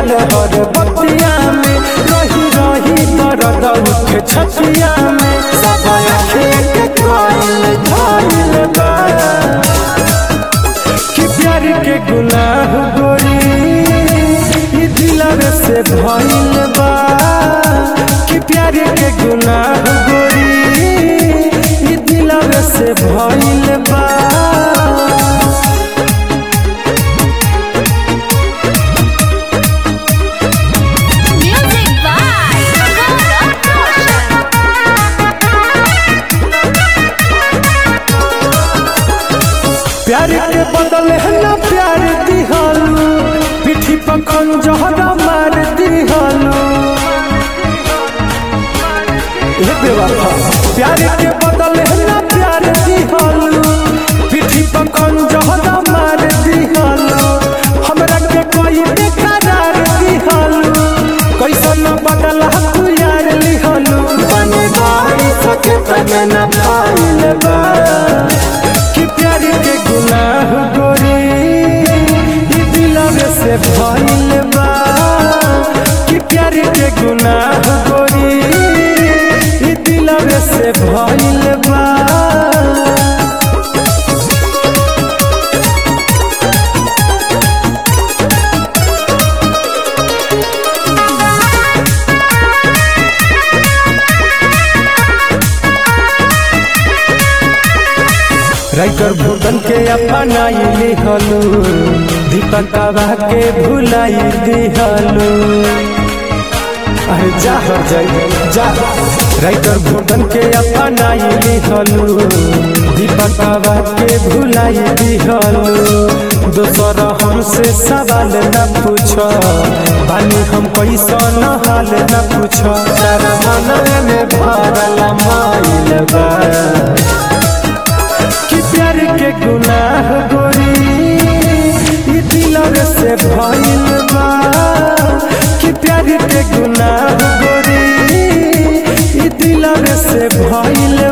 लागल हर बतिया में रही रही दर्द उठे छतिया में सब आँखें के कायल झाइल बा कि प्यार के गुनाह गोरी ई दिलवे से भइल बा कि प्यार के गुनाह गोरी ई दिलवे से भइल बा Music by Gaurav प्यार के बदले है ना प्यार दिहालू पीठी पर खंजहरा मार दिहालू ये बेवफा प्यार के बदले है ना प्यार दिहालू पीठी पर खंजहरा मार दिहालू हमरा के कोई बेकरार दिहालू कैसन बदला तू यार लिहालू बने बाई सके तने ना पाइल बा कि प्यार के गुनाह गोरी ई दिलवे से भइल बा कि प्यार के गुनाह गोरी ई दिलवे से भइल बा राइटर भूतन के अपनाई लिहलू दीपकवा के भुलाई दिहलू अरे जा हो जाई जा राइटर भूतन के अपनाई लिहलू दीपकवा के भुलाई दिहलू दोसर हमसे सवाल न पूछो बानी हम कैसन हाल न पूछो तारा मन में भरल माइल बा कि प्यार के गुनाह गोरी ई दिलवे से भइल बा कि प्यार के गुनाह गोरी ई दिलवे से भइल